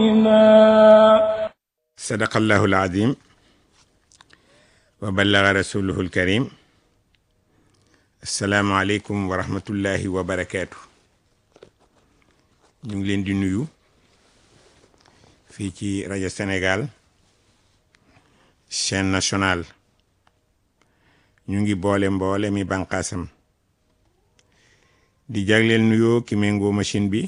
sadaqallahu alazim wa ballaga rasuluhu alkarim assalaamu aleykum wa rahmatullahi wa barakaatu ñu ngi leen di nuyu fii ci rajo Sénégal chaîne nationale ñu ngi boole mboole mi bànqaasam di jagleel nuyoo ki méngoo machine bi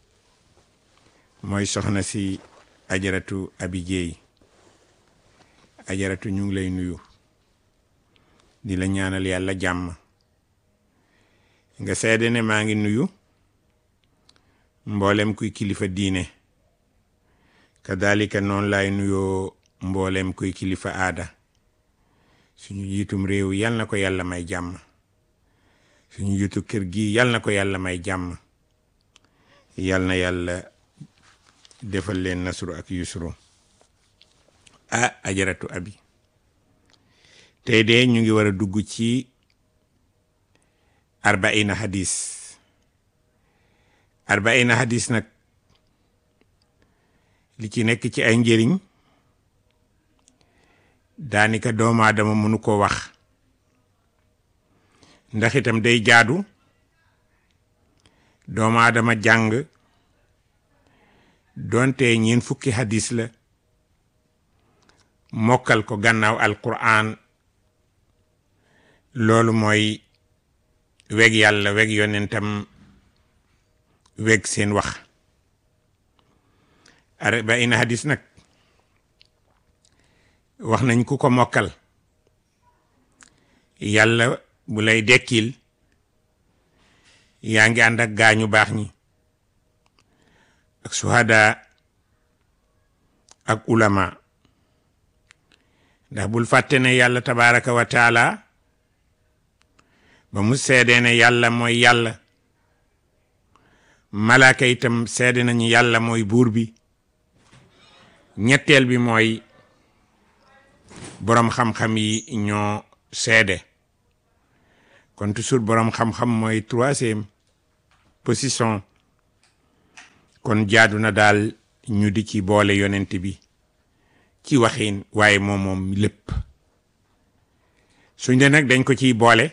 mooy soxna si ajaratu abi jeey ajaratu ñu ngi lay nuyu di la ñaanal yàlla jàmm nga seede ne maa ngi nuyu mboolem kuy kilifa diine kadalika noonu laay nuyoo mboolem kuy kilifa aada suñu jiitum réew yal na ko yàlla may jàmm suñu jiitu kër gi yal na ko yàlla may jàmm yal na yàlla defal leen nasru ak yusru ah ajaratu abi tey de ñu ngi war a dugg ci arbaina hadis arbaina hadis nag li ci nekk ci ay njëriñ daanika doomu aadama mënu ko wax ndax itam day jaadu doomu aadama jàng doonte ñeen fukki hadis la mokkal ko gannaaw alquran loolu mooy weg yàlla weg yonentam weg seen wax arbaina hadis nag wax nañ ku ko mokkal yàlla bu lay dekkil yaa ngi ànd ak gaañu baax ñi ak suhada ak ulama ndax bul fàtte ne yàlla tabaraka wa taala ba mu seedee ne yàlla mooy yàlla malaaka itam seede nañu yàlla mooy buur bi ñetteel bi mooy boroom xam-xam yi ñoo seede kon toujours boroom xam-xam mooy troisième position kon jaadu na daal ñu di ci boole yonent bi ci waxin waaye moom moom lépp suñ de nag dañ ko ciy boole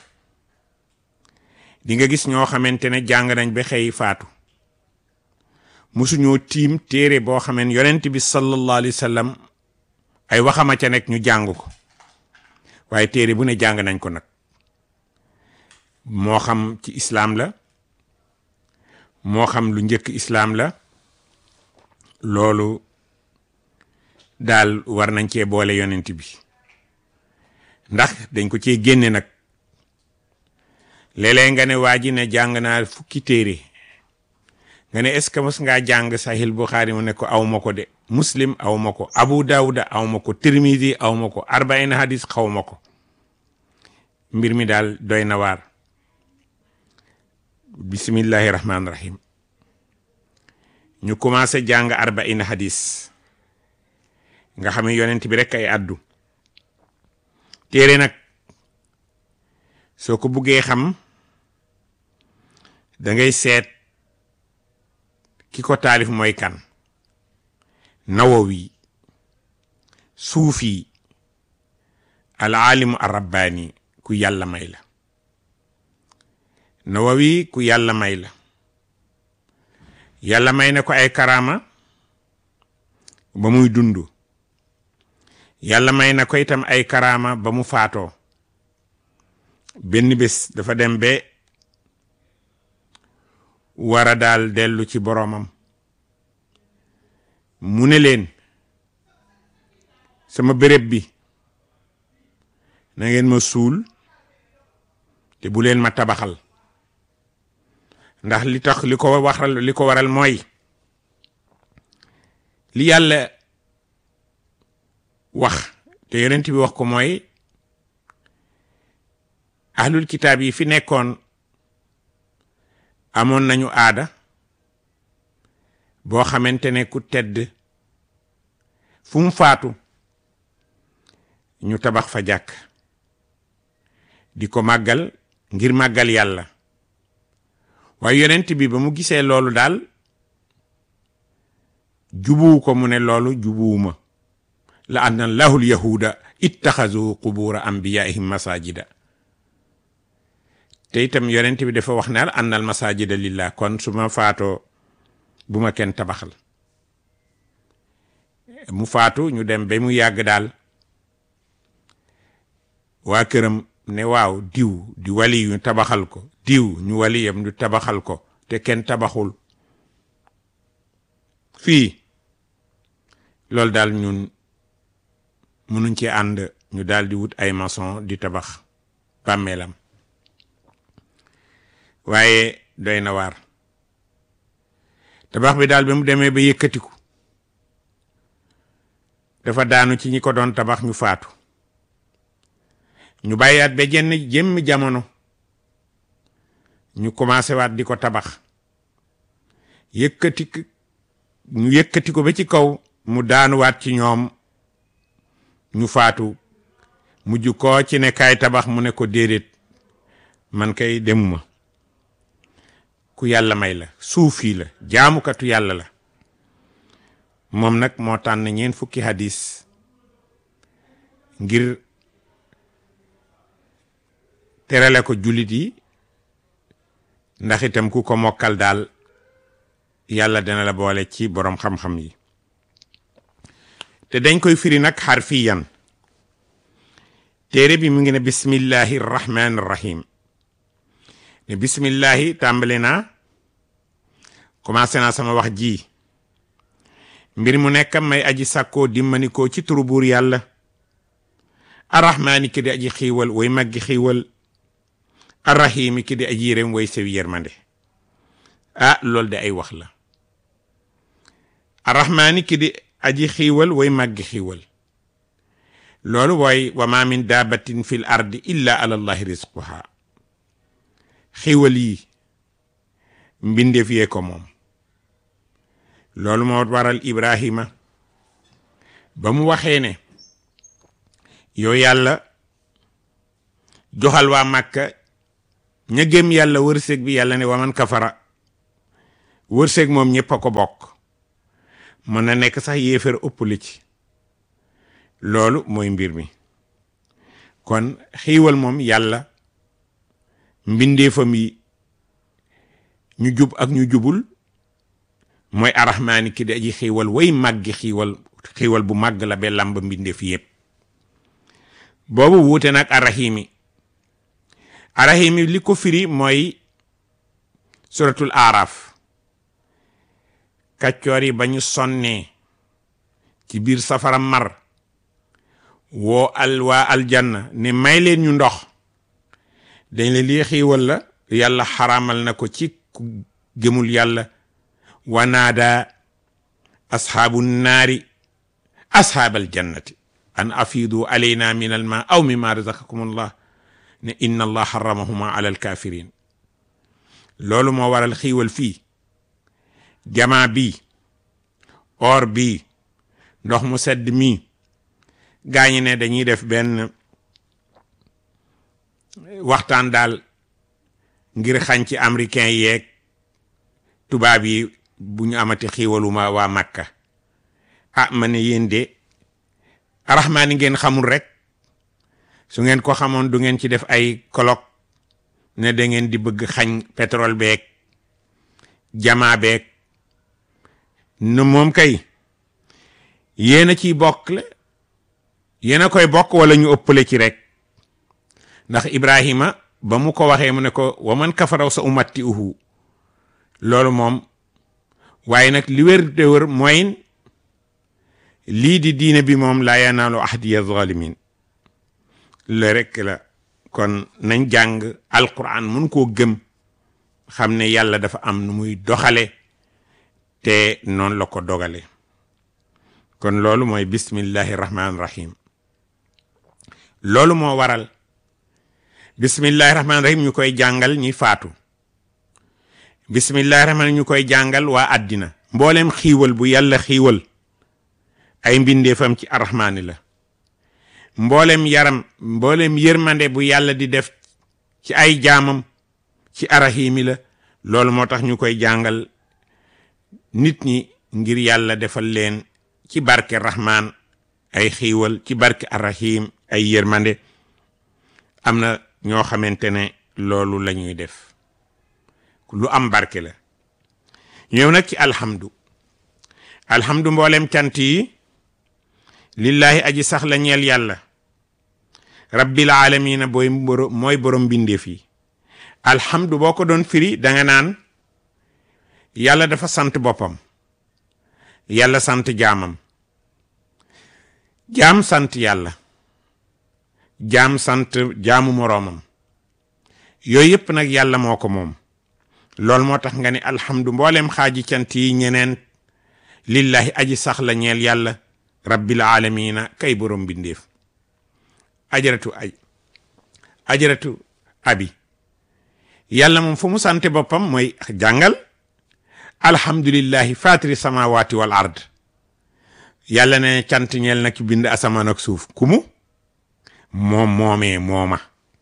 di nga gis ñoo xamante ne jàng nañ ba xëy faatu musuñoo tiim téere boo xameen yonent bi sallallahu alayhi wa sallam ay waxama ca nekk ñu jàng ko waaye téere bu ne jàng nañ ko nag moo xam ci islaam la moo xam lu njëkk islaam la loolu daal war nañ cee boole yonent bi ndax dañ ko cee génne nag léeg-léeg nga ne waa ji ne jàng naa fukki téere nga ne est-ce que mos ngaa jàng sahil Bukhari mu ne ko aw ma ko de muslim aw ma ko abu dawuda aw ma ko tirmidi aw ma ko arbaina hadis xaw ma ko mbir mi daal doy na waar bismillahi rahmaani rahim ñu commencé jàng arbaina hadis nga xam ne yonent bi rek ay addu téere nag soo ko buggee xam da ngay seet ki ko taalif mooy kan nawawi suufi al alimu ar rabbaani ku yàlla may la nawawi ku yàlla may la yàlla may na ko ay karaama ba muy dund yàlla may na ko itam ay karaama ba mu faatoo benn bés dafa dem ba war a daal dellu ci boroomam mu ne leen sama béréb bi na ngeen ma suul te bu leen ma tabaxal ndax li tax li ko waxal li ko waral mooy li yàlla wax te yonent bi wax ko mooy ahlul kitaab yi fi nekkoon amoon nañu aada boo xamante ne ku tedd fu mu faatu ñu tabax fa jàkk di ko màggal ngir màggal yàlla waaye yonent bi ba mu gisee loolu daal jubuwu ko mu ne loolu jubuwuma la anna lahul yahuda ittaxazu qubura anbiyaihim masajida te itam yonent bi dafa wax ne al annal masajida lillah kon su ma faatoo bu ma kenn tabaxal mu faatu ñu dem ba mu yàgg daal waa këram ne waaw diw di wali ñu tabaxal ko diw ñu waliyam ñu tabaxal ko te kenn tabaxul fii loolu daal ñun mënuñ ci ànd ñu daal di wut ay maçon di tabax bàmmeelam waaye doy na waar tabax bi daal bi mu demee ba yëkkatiku dafa daanu ci ñi ko doon tabax ñu faatu ñu bàyyaat ba jenn jëmm jamono ñu commencé waat di ko tabax yëkkati ñu yëkkati ko ba ci kaw mu daanuwaat ci ñoom ñu faatu mujj koo ci ne kaay tabax mu ne ko déedéet man kay demuma ku yàlla may la suufi la jaamukatu yàlla la moom nag moo tànn ñeent fukki hadis ngir terale ko jullit yi ndax itam ku ko mokkal daal yàlla dana la boole ci boroom xam-xam yi te dañ koy firi nag xarfiyan téere bi mu ngi ne bismillahi rahmani rahim ne bismillahi tàmbali naa commencé naa sama wax ji mbir mu nekk may aji sàkkoo dimmanikoo ci turu buur yàlla arrahmaani ki di aji xiiwal way maggi xiiwal arrahimi ki di aji yërëm way sewi yërmande ah loolu de ay wax la arrahmaani ki di aji xiiwal way maggi xiiwal loolu wooy wa ma min daabatin fil ardi illa ala allahi rizquha xiiwal yi mbindeef yee ko moom loolu moo waral ibrahima ba mu waxee ne yow yàlla joxal waa màkka ña gëm yàlla wërsëg bi yàlla ne waman kafara wërsëg moom ñëpp a ko bokk mën na nekk sax yéefar ëpp li ci loolu mooy mbir mi kon xiiwal moom yàlla mbindeefam yi ñu jub ak ñu jubul mooy arahmaani ki di aji xiiwal way màggi xiiwal xiiwal bu màgg la ba làmb mbindeef yépp boobu wuute nag arahimi arahimi li ko firi mooy suratul aaraaf kàccoor yi ba ñu sonnee ci biir safara mar woo al waa aljanna ne may leen ñu ndox dañ la lii xiiwal la yàlla xaraamal na ko ci ku gëmul yàlla wanaada asxaabu naari asxaabal jannati an afiidu alayna min al ma aw mimma razaqakum allah ne inna allah xaramahuma ala alkafirin loolu moo waral xiiwal fii jamaa bi or bi ndox mu sedd mi gaañi ne dañuy def benn waxtaan daal ngir xañ ci américain yeeg tubaab yi bu ñu amati xiiwaluma waa Makka ah ma ne yéen de arahmaani ngeen xamul rek su ngeen ko xamoon du ngeen ci def ay colloque ne da ngeen di bëgg xañ pétrole beeg jamaa beeg ne moom kay yéen a ciy bokk le yéen a koy bokk wala ñu ëppale ci rek ndax Ibrahima ba mu ko waxee mu ne ko waman kafaraw sa umatti uhu loolu moom waaye nag li wér te wér mooy lii di diine bi moom laa yanaalu ahdiya zalimin la rek la kon nañ jàng alquran mun koo gëm xam ne yàlla dafa am nu muy doxale te noonu la ko dogale kon loolu mooy bismillahi rahmaani rahim loolu moo waral bismillahi rahmaani rahim ñu koy jàngal ñi faatu bismillahi rahmaani ñu koy jàngal waa àddina mboolem xiiwal bu yàlla xiiwal ay mbindeefam ci arrahmaani la mboolem yaram mboolem yërmande bu yàlla di def ci ay jaamam ci arahimi la loolu moo tax ñu koy jàngal nit ñi ngir yàlla defal leen ci barke rahman ay xiiwal ci barke arrahim ay yërmande am na ñoo xamante ne loolu la ñuy def lu am barke la ñëw nag ci alhamdu alhamdu mboolem cant yi lillahi aji sax la ñeel yàlla rabbil alamina booy mooy borom mbindeef yi alhamdu boo ko doon firi danga naan yàlla dafa sant boppam yàlla sant jaamam jaam sant yàlla jaam sant jaamu moroomam yooyu yëpp nag yàlla moo ko moom loolu moo tax nga ne alhamdu mboolem xaaji cant yi ñeneen lillahi aji sax la ñeel yàlla rabbil alamina kay borom bindeef ajaratu ay ajaratu abi yàlla moom fu mu sante boppam mooy jàngal alhamdulillahi fatiri samawati wal ard yàlla ne cant ñeel na ki bind asamaan ak suuf kumu moom moomee mooma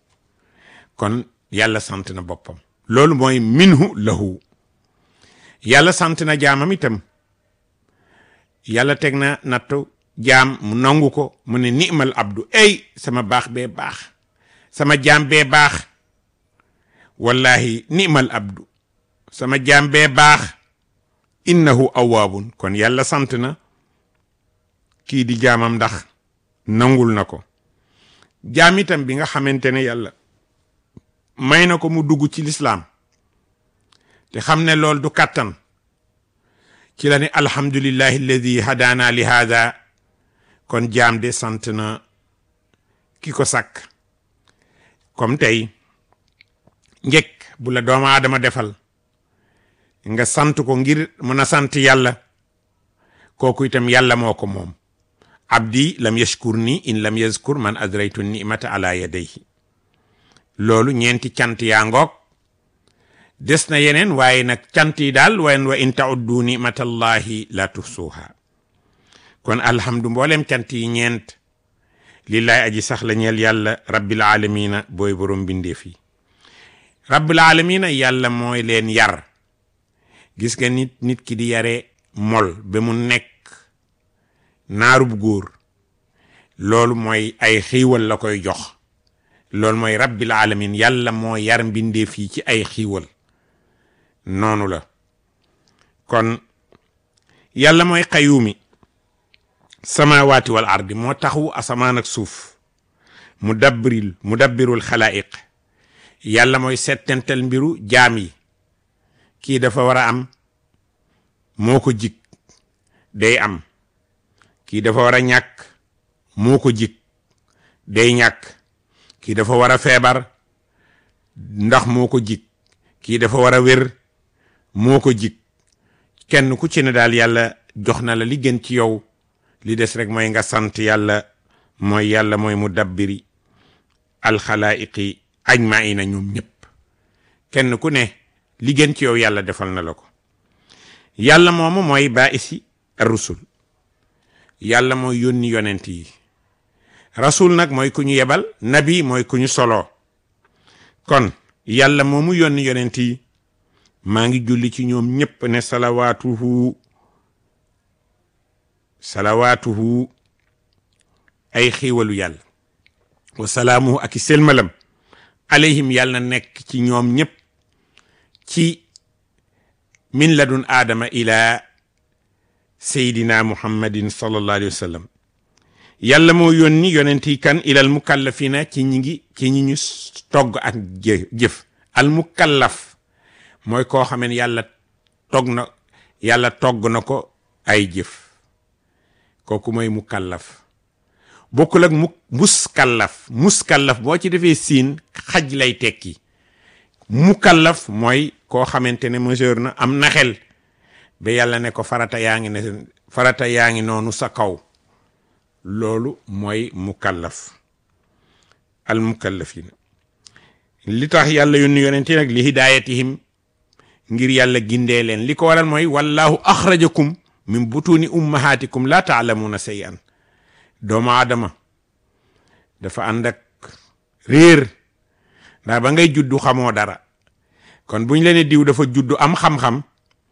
kon yàlla sant na boppam loolu mooy minhu lahu yàlla sant na jaamam itam yàlla teg na nattu jaam mu nangu ko mu ne ni'mal abdu ey sama baax bee baax sama jaam bee baax wallahi ni'mal abdu sama jaam bee baax innahu awaabun kon yàlla sant na kii di jaamam ndax nangul na ko jaam itam bi nga xamante ne yàlla may na ko mu dugg ci lislaam te xam ne loolu du kàttan ci la ne alhamdulillahi alladi hadaana li hada kon jaam de sant na ki ko sàkk comme tey njëkk bu la doomu aadama defal nga sant ko ngir mën a sant yàlla kooku itam yàlla moo ko moom abdi lam yashkur ni in lam yazkur man adraytu nimata ala yadayhi loolu ñeenti cant yaa ngoog des na yeneen waaye nag cant yi daal wen wa in tauddu nimatallahi la tuhsuha kon alhamdu mboolem cant yi ñeent lillahi aji sax la ñeel yàlla rabbil alamina booy borom bindeef yi rabbil alamina yàlla mooy leen yar gis nga nit nit ki di yare mol ba mu nekk naarub góor loolu mooy ay xiiwal la koy jox loolu mooy rabbil alamin yàlla moo yar mbindeef yi ci ay xiiwal noonu la kon yàlla mooy xayuumi samawaati wal ardi moo taxu asamaan ak suuf mu dabbiril mu dabbirul xalaayiq yàlla mooy settental mbiru jaam yi kii dafa war a am moo ko jig day am kii dafa war a ñàkk moo ko jig day ñàkk kii dafa war a feebar ndax moo ko jig kii dafa war a wér moo ko jig kenn ku ci ne daal yàlla jox na la li gën ci yow li des rek mooy nga sant yàlla mooy yàlla mooy mu dabbiri alxalaayiqi ajmaina ñoom ñëpp kenn ku ne li gën ci yow yàlla defal na la ko yàlla moomu mooy baisi rusul yàlla mooy yónni yonent yi rasul nag mooy ku ñu yebal nabi mooy ku ñu soloo kon yàlla moomu yónni yonent yi maa ngi julli ci ñoom ñëpp ne salawaatuhu salawaatuhu ay xiiwalu yàlla wa salaamuhu ak i selmalam alayhim yàlla na nekk ci ñoom ñëpp ci min ladun aadama ila seydina muhammadin sallallahu alayhi wa sallam yàlla moo yónni yonent yi kan ilal mukallafina ci ñi ngi ci ñi ñu togg ak jëf al mukallaf mooy koo xameen yàlla togg na yàlla togg na ko ay jëf kooku mooy mukallaf bokkul ak mu muskallaf muskallaf boo ci defee siin xaj lay tekki mukallaf mooy koo xamante ne majeur na am na xel ba yàlla ne ko farata yaa ngi ne farata yaa ngi noonu sa kaw loolu mooy mukallaf al mukallafina li tax yàlla yónni yonente nag li hidayatihim ngir yàlla gindee leen li ko waral mooy wallahu axrajakum min butuni ummahatikum la taalamuuna shay'an doomu aadama dafa ànd ak réer ndax ba ngay juddu xamoo dara kon buñ la ne diw dafa juddu am xam-xam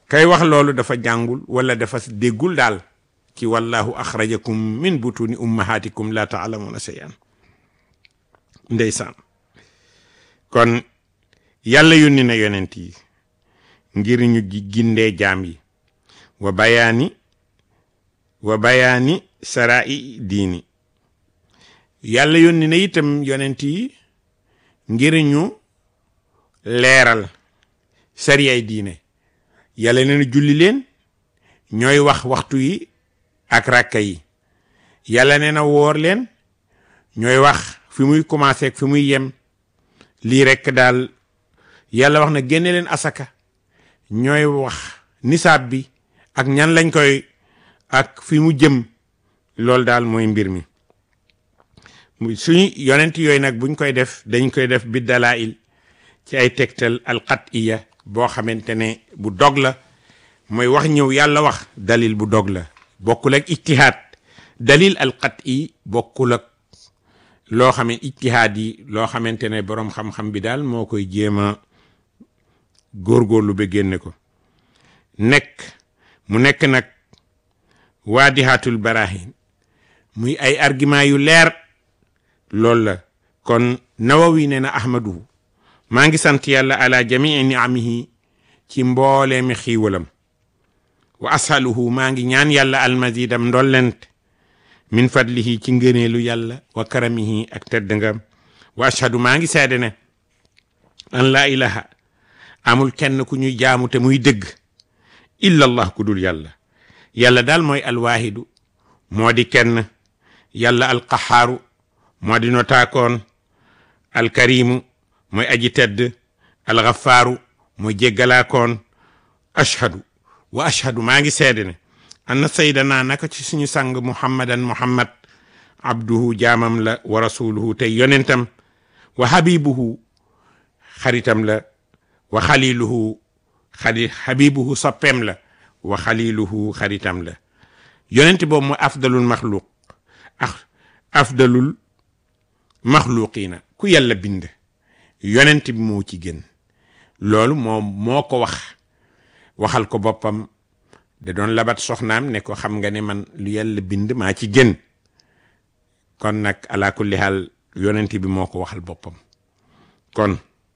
kay wax loolu dafa jàngul wala dafa déggul daal ci wallahu axrajakum min butuni ummahatikum la taalamuuna shay'an ndeysaan kon yàlla yónni na yonent yi ngir ñu gindee jaam yi wa bayaani wa bayaani sarai diini yàlla yónni na itam yonent yi ngir ñu leeral sariyay diine yàlla nee na julli leen ñooy wax waxtu yi ak rakka yi yàlla nee na woor leen ñooy wax fi muy commencé ak fi muy yem lii rekk daal yàlla wax na génne leen asaka ñooy wax nisaab bi ak ñan lañ koy ak fi mu jëm loolu daal mooy mbir mi suñu yonent yooyu nag buñ koy def dañ koy def bi dalail ci ay tegtal alqatiya boo xamante ne bu dog la mooy wax ñëw yàlla wax dalil bu dog la bokkul ak ijtihaad dalil alqati bokkul ak loo xam ne ijtihaad yi loo xamante ne boroom xam-xam bi daal moo koy jéem a góorgóorlu ba génne ko nekk mu nekk nag waadihaatul barahin muy ay argument yu leer loolu la kon nawawi nee na ahmaduhu maa ngi sant yàlla ala jamii niamihi ci mboolee mi xiiwalam wa ashaluhu maa ngi ñaan yàlla almazidam ndollent min fadlihi ci ngëneelu yàlla wa karamihi ak tedd ngam wa ashhadu maa ngi seede ne an laa ilaha amul kenn ku ñuy jaamu te muy dëgg illa allah ku dul yàlla yàlla daal mooy alwaahidu moo di kenn yàlla alqahaaru moo di notaakoon alkarimu mooy aji tedd alxafaaru mooy jéggalaakoon ashhadu wa ashhadu maa ngi seede ne anna saydana naka ci suñu sang muhammadan muhammad abduhu jaamam la wa rasuluhu tey yonentam wa habibuhu xaritam la wa xaliluhu xali habibuhu soppeem la wa xaliluhu xaritam la yonent boobu mooy afdalul maxluq ah afdalul maxluqiina ku yàlla bind yonent bi moo ci gën loolu moom moo ko wax waxal ko boppam da doon labat soxnaam ne ko xam nga ne man lu yàlla bind maa ci gën kon nag ala kulli haal yonent bi moo ko waxal boppam kon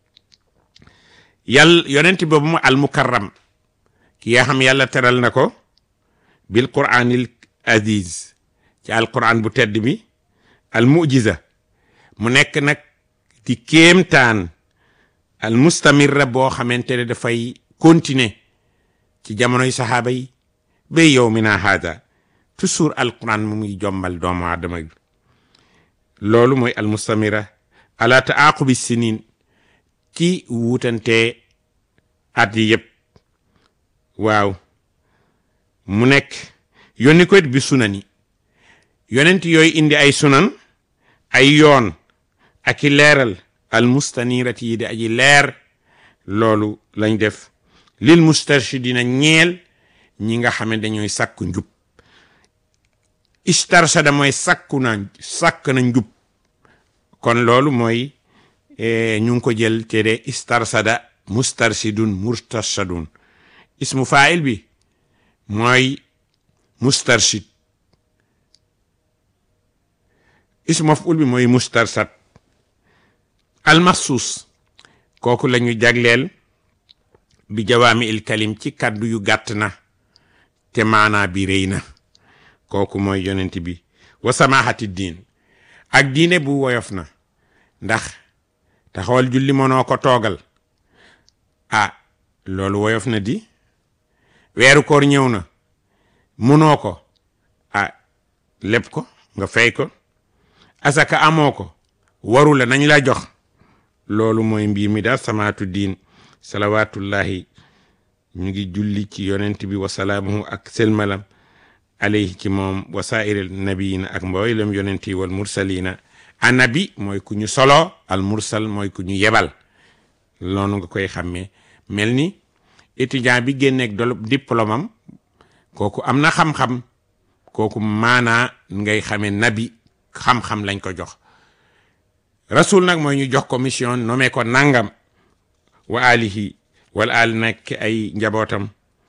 yàlla yonent boobu mu al mukarram ki yaa xam yàlla teral na ko bil quraanil aziz ci al quran bu tedd bi al mujiza mu nekk nag di kéemtaan al mustamirra boo xamante ne dafay continuer ci jamonoy saxaaba yi ba yow mi naa haada toujours al quran mu muy jombal doomu aadama bi loolu mooy al mustamira ala taaqubi sinin ci wuutante at yi yëpp waaw mu nekk yónni ko it bi sunani yonent yooyu indi ay sunan ay yoon ak i leeral al mustanirati yi di aji leer loolu lañ def lil mustarshidina ñeel ñi nga xam ne dañooy sàkku njub istarshada mooy sàkku na sàkk na njub kon loolu mooy ñu ngi ko jël te de istarsada mustarshidun mustarshadun ismu fail bi mooy mustarshid ismu maful bi mooy mustarshad almaxsuus kooku la ñu jagleel bi jawaami il kalim ci kàddu yu gàtt na te maanaa bi rëy na kooku mooy yonent bi wa samahati diin ak diine bu woyof na ndax taxawal julli mënoo ko toogal ah loolu woyof na di weeru koor ñëw na mënoo ko ah lépp ko nga fay ko asaka amoo ko waru la nañ la jox loolu mooy mbir mi daal samaatu diin salawatullahi ñu ngi julli ci yonent bi wasalaamuhu ak selmalam alayhi ci moom wasaa'iril nabiyina ak mboolem yonent yi wal mursalina annabi mooy ku ñu solo al mursal mooy ku ñu yebal loolu nga koy xàmmee mel ni étudiant bi génneeg dol diplôme am kooku am na xam-xam kooku maanaa ngay xamee nabi xam-xam lañ ko jox rasul nag mooy ñu jox ko mission nommé ko nangam wa alihi wal al nekk ay njabootam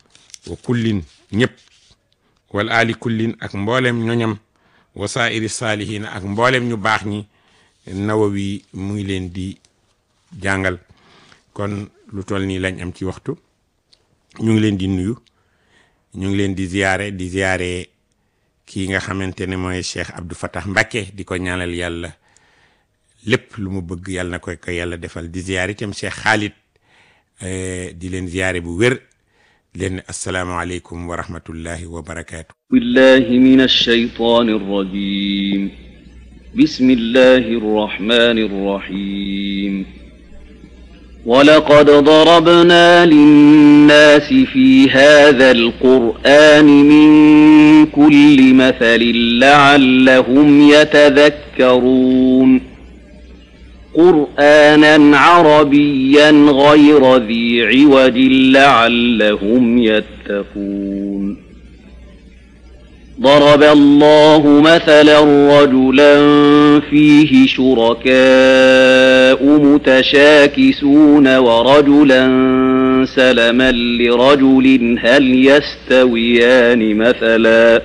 wa kullin ñëpp wal ali kullin ak mboolem ñoñam wa saairi saalihiina ak mboolem ñu baax ñi nawawi mu ngi leen di jàngal kon lu toll nii lañ am ci waxtu ñu ngi leen di nuyu ñu ngi leen di ziyaare di ziyaare kii nga xamante ne mooy Cheikh Abdou Fatah Mbacké di ko ñaanal yàlla lépp lu mu bëgg yàlla na koy ko yàlla defal di ziyaare itam Cheikh Khalid di leen ziyaare bu wér leen asalaamaaleykum wa rahmatullahi wa barakaatu. billahi min ash-shaytaani r-rajiim bismillahi r-rahmaani r-rahiim ولقد ضربنا للناس في هذا القرآن من كل مثل لعلهم يتذكرون قرآنا عربيا غير ذي عوج لعلهم يتقون ضرب الله مثلا رجلا فيه شركاء متشاكسون ورجلا سلما لرجل هل يستويان مثلا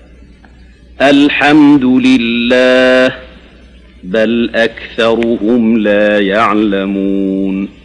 الحمد لله بل أكثرهم لا يعلمون